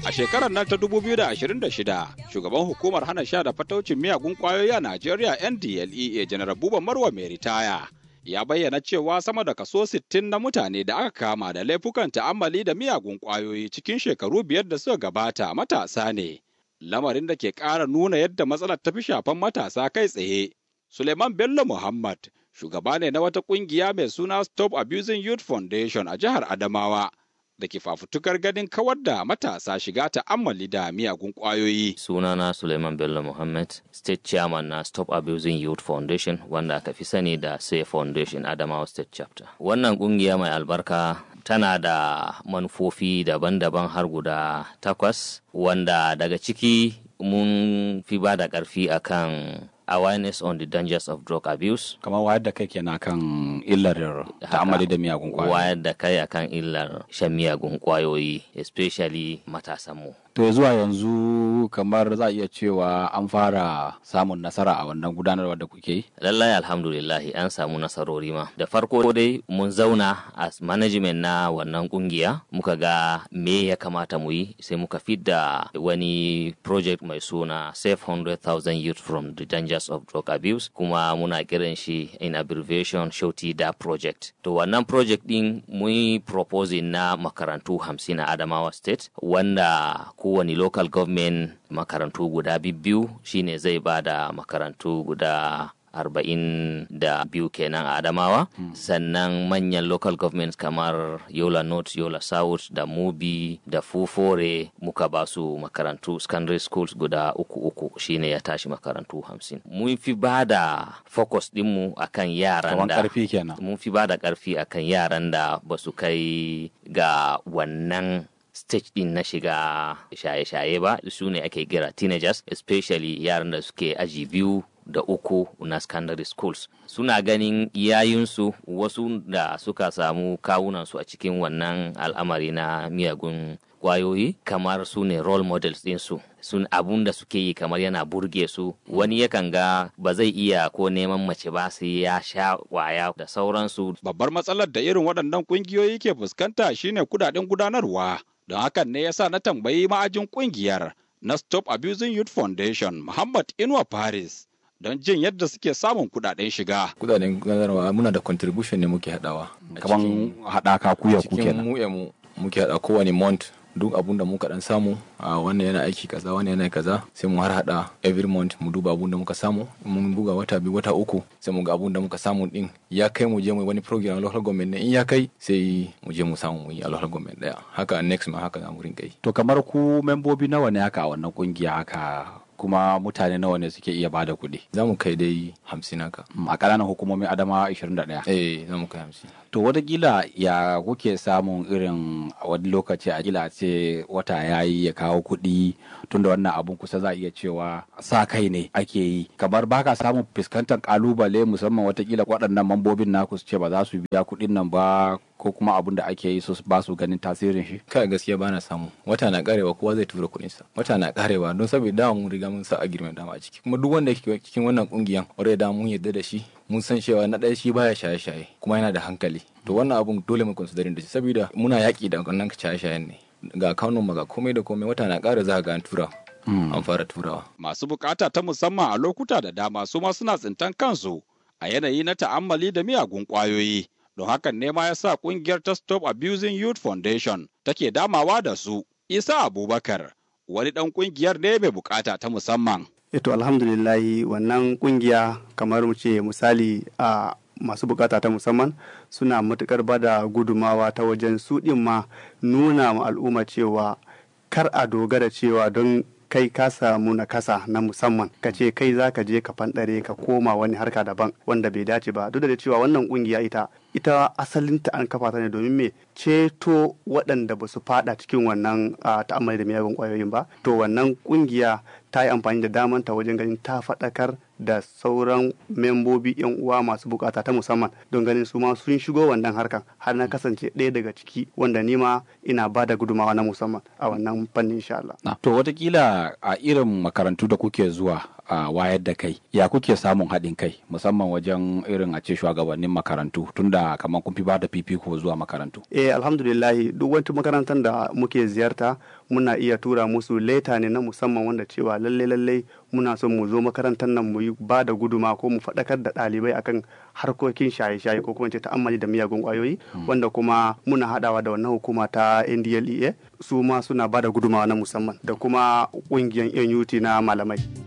A shekarar nan ta 2026, shugaban hukumar hana sha da fataucin miyagun kwayoyi a Najeriya NDLEA Janar Buba Marwa mai ritaya. Ya bayyana cewa sama da kaso 60 na mutane da aka kama da laifukan ta'ammali da miyagun kwayoyi cikin shekaru biyar da suka gabata matasa ne. Lamarin da ke ƙara nuna yadda matsalar ta fi shafan matasa kai tsaye. Suleiman Bello Muhammad, shugaba ne na wata ƙungiya mai suna Stop Abusing Youth Foundation a jihar Adamawa. da ke fafutukar ganin kawar da matasa shiga ta'ammali da miyagun ƙwayoyi. Sunana Suleiman Bello Muhammad, State Chairman na Stop Abusing Youth Foundation wanda aka fi sani da Say Foundation Adamawa State Chapter. Wannan ƙungiya mai albarka tana da manufofi daban-daban har guda takwas wanda daga ciki mun fi ba da ƙarfi akan awareness on the dangers of drug abuse. Kamar wayar da kai kenan kan illar ta'amali da miyagun kwayoyi. Wayar da kai akan illar shan miyagun kwayoyi, especially matasanmu. To zuwa yanzu kamar za a iya cewa an fara samun nasara a wannan gudanarwa da kuke yi? Lallai alhamdulillahi an samu nasarori ma. Da farko dai mun zauna as management na wannan kungiya muka ga me ya kamata mu yi sai muka fidda wani project mai suna Save 100,000 Youth from the Dangers of Drug Abuse kuma muna kiran shi in abbreviation Shoti Da Project. To wannan project din mun yi proposing na makarantu hamsin a Adamawa State wanda kowane local government makarantu guda biyu shine zai ba da makarantu guda arba'in da biyu kenan a adamawa hmm. sannan manyan local governments kamar yola north yola south da mubi da fufore muka ba su makarantu secondary schools guda uku uku shine ya tashi makarantu hamsin mun fi ba da focus dinmu akan yaran da mun fi ba da karfi akan yaran da ba su kai ga wannan stage din na shiga shaye-shaye ba su ne ake gira teenagers especially yaran da suke aji biyu da uku na secondary schools suna ganin yayinsu wasu da suka samu kawunansu a cikin wannan al'amari na miyagun kwayoyi kamar su ne role models ɗinsu sun abun da suke yi kamar yana burge su wani yakan ga ba zai iya ko neman mace ba sai ya sha kwaya da sauransu babbar matsalar da irin waɗannan ƙungiyoyi ke fuskanta shine kudaden gudanarwa don hakan ne yasa na tambayi ma'ajin ƙungiyar na stop abusing youth foundation muhammad inuwa paris don jin yadda suke samun kudaden shiga. Kudaden gudanarwa muna da contribution ne muke hadawa. Kaman hadaka kuya ku kenan. mu mu muke hada kowane month duk abun da muka dan samu a wannan yana aiki kaza wannan yana kaza sai mu har hada every month mu duba abun da muka samu mun buga wata biyu wata uku sai mu ga abun da muka samu din ya kai mu je mu wani program a local government ne in ya kai sai mu je mu samu mu yi a local government daya haka next ma haka za mu rinka yi to kamar ku membobi nawa ne haka a wannan kungiya haka kuma mutane nawa ne suke iya bada kuɗi. Za mu kai dai hamsin haka. A ƙananan hukumomin Adama 21. Eh, za mu kai hamsin. To watakila ya kuke samun irin wani lokaci a gila ce wata ya yi ya kawo kuɗi tunda wannan abun kusa za a iya cewa sa kai ne ake yi. Kamar baka samun fuskantar kalubale musamman watakila waɗannan mambobin naku su ce ba za su biya kuɗin nan ba ko kuma abun da ake yi su ba su ganin tasirin shi. Kai gaskiya ba na samu. Wata na karewa kowa zai tura kuɗinsa. Wata na karewa don saboda dama mun riga mun sa agreement dama a ciki. Kuma duk wanda yake cikin wannan kungiyan already da mun yarda da shi mun san cewa na ɗaya shi baya shaye-shaye kuma yana da hankali. To wannan abun dole mu considering da shi saboda muna yaƙi da wannan shaye-shayen ne. Ga kanun ga komai da komai wata na ƙara za ga an tura. An fara turawa. Masu bukata ta musamman a lokuta da dama su ma suna tsintan kansu a yanayi na ta'ammali da miyagun ƙwayoyi. don hakan ne ma ya sa kungiyar ta Stop Abusing Youth Foundation take damawa da su. Isa Abubakar wani ɗan kungiyar ne mai bukata ta musamman. Eto alhamdulillahi wannan kungiya kamar mu ce misali a masu bukata ta musamman suna matukar bada gudumawa ta wajen su ɗin ma nuna ma al'umma cewa kar a dogara cewa don kai ka samu nakasa na musamman ka ce kai za ka je ka fanɗare ka koma wani harka daban wanda bai dace ba duk da cewa wannan kungiya ita ita asalinta an kafa ta ne domin me ceto waɗanda ba su fada cikin wannan ta'ammali da miyagun ƙwayoyin ba to wannan kungiya ta yi amfani da damanta wajen ganin ta faɗakar da sauran membobi yan uwa masu bukata ta musamman don ganin su ma sun shigo wannan harkan har na kasance ɗaya daga ciki wanda ni ma ina ba da gudumawa na musamman a wannan fannin insha Allah. To watakila a irin makarantu da kuke zuwa uh, wayar da kai ya kuke samun haɗin kai musamman wajen irin a ce shugabannin makarantu tunda kamar kun fi ba da fifiko zuwa makarantu eh alhamdulillahi duk wata makarantar da muke ziyarta muna iya tura musu leta ne na musamman wanda cewa lalle lalle muna son mu zo makarantar nan mu yi ba da guduma ko mu faɗakar da ɗalibai akan harkokin shaye-shaye ko kuma ce ta'ammali da miyagun ƙwayoyi wanda kuma muna haɗawa da wannan hukuma ta NDLEA su ma suna ba da gudumawa na musamman da kuma ƙungiyar NUT na malamai.